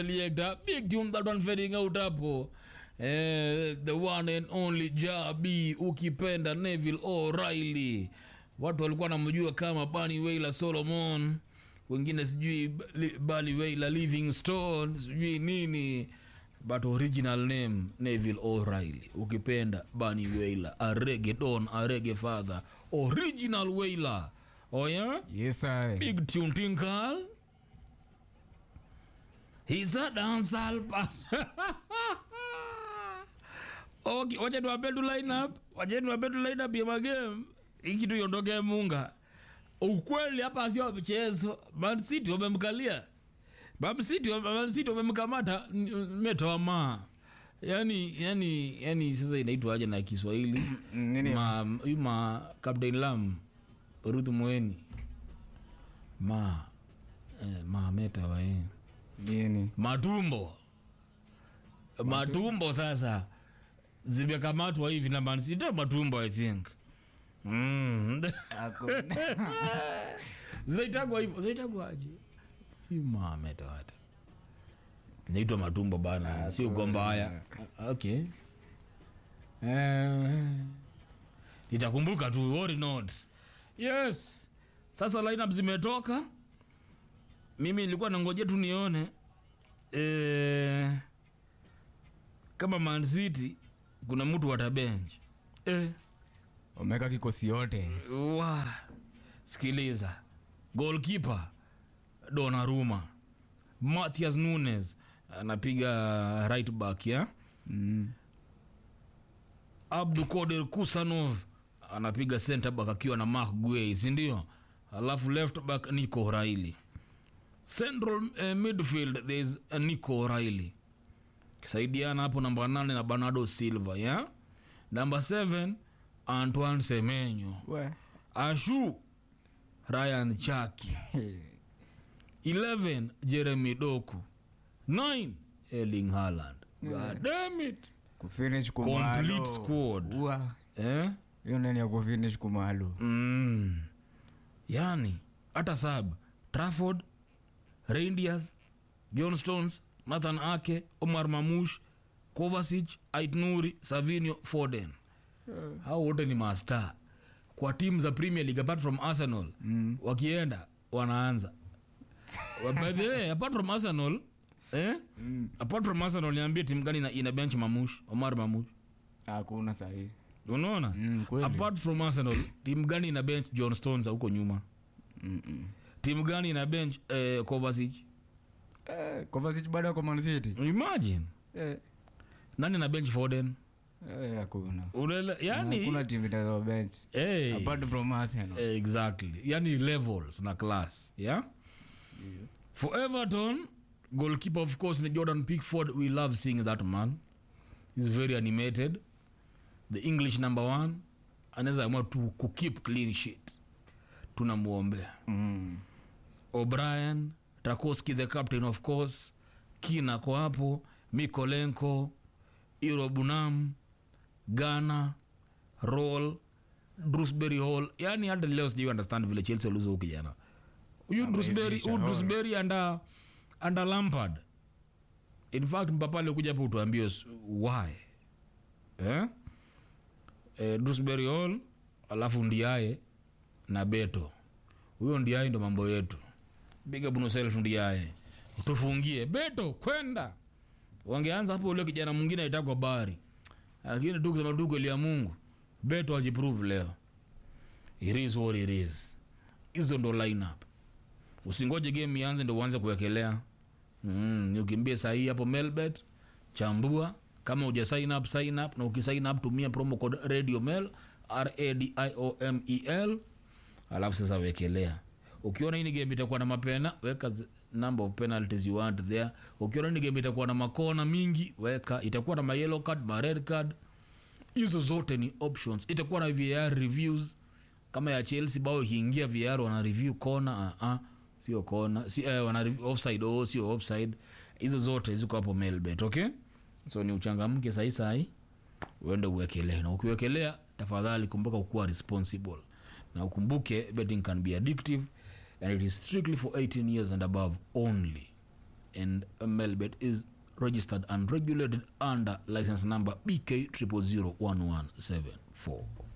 Selector, big tune that one fading out hapo eh, the one and only Jabi ukipenda Neville O'Reilly watu walikuwa namjua kama Bunny Wailer Solomon wengine sijui Li- Bunny Wailer Livingstone sijui nini but original name Neville O'Reilly ukipenda Bunny Wailer a reggae don a reggae father original Wailer oh yeah Yes, I. Big tune tinkal. He's a dancehall pass. okay, wacha niwape tu line up. Wacha niwape tu line up ya magame. Hii kitu iondoke munga. Ukweli hapa sio mchezo. Man City wamemkalia. Man City Man City wamemkamata metoa ma. Yani yani yani sasa inaitwa aje na Kiswahili? Nini? ma huyu ma Captain Lam Ruth Mweni ma eh, ma meta wae Nini? matumbo matumbo sasa zimekamatwa hivi na Man City Ndio matumbo I think mm. zinaitagwa hivyo zinaitagwa aje hii ma meta wata naitwa matumbo bana sio gomba haya okay eh, nitakumbuka tu worry not yes sasa lineup zimetoka mimi nilikuwa nangoja tu nione eh, kama Man City kuna mtu watabench eh, Omeka kikosi yote. wa sikiliza goalkeeper Donnarumma Matthias Nunes anapiga right back ya Mm. Abdu Koder Kusanov anapiga center back akiwa na Mark Guehi, si ndio? Alafu left back Nico O'Reilly. Central eh, midfield there is uh, Nico O'Reilly. Kisaidiana hapo namba 8 na Bernardo Silva, ya? Namba 7 Antoine Semenyo. We. Ashu Ryan Chaki. 11 Jeremy Doku. 9 Erling Haaland. God damn it. Kufinish Complete kumalo. squad. Ua. Eh? Hiyo nani ya kufinish kumalo. mm. yani hata sab trafford reindeers johnstones nathan ake omar mamush kovasic aitnuri savinio foden hao wote ni master kwa timu za premier league apart from arsenal Mm. wakienda wanaanza Wa- by the way apart from arsenal eh? Mm. apart from arsenal niambie timu gani ina, ina bench mamush omar mamush Hakuna sahi. unaona Mm, kweli. apart from arsenal timu gani ina bench john stones huko nyuma Mm -mm. timu gani ina bench eh, Kovacic? Eh, Kovacic bado ako Man City. imagine Eh. nani na bench foden Eh, hakuna. Urele, yani Hakuna timu itazo bench. hey, Apart from Arsenal. eh, exactly yani levels na class yeah for everton goalkeeper of course ni jordan pickford we love seeing that man he's very animated the english number one anaweza amua tu kukeep clean sheet tunamwombea Mm. o'brien takoski the captain of course kina ko hapo mikolenko irobunam ghana roll drusbury hall yani hata leo sijui understand vile chelsea waliuza huyu kijana huyu drusbury Ameivisha huyu Hall. drusbury anda anda lampard in fact mpapa alikuja hapo utuambie s- why eh? eh, drusbury hall alafu ndiaye na beto huyo ndiaye ndo mambo yetu big up yourself ndiaye tufungie beto kwenda wangeanza hapo ule kijana mwingine aitakwa bari lakini tu kusema tu kweli ya mungu beto ajiprove leo it is what it is hizo ndo lineup usingoje game ianze ndo uanze kuwekelea mm, ni ukimbie sahii hapo melbet chambua kama uja sign up sign up na ukisign up tumia promo code radio mail radiomel alafu sasa wekelea ukiona hii ni game itakuwa na mapena weka zi- number of penalties you want there ukiona hii ni game itakuwa na makona mingi weka itakuwa na ma yellow card ma red card hizo zote ni options itakuwa na var reviews kama ya chelsea bao ikiingia var wana review kona uh, uh, sio kona si, eh, wana review offside oh, sio offside hizo zote ziko hapo melbet okay so ni uchangamke sahi sahi uende uwekelee na ukiwekelea tafadhali kumbuka kukuwa responsible na ukumbuke betting can be addictive and it is strictly for 18 years and above only and melbet is registered and regulated under license number bk 00011774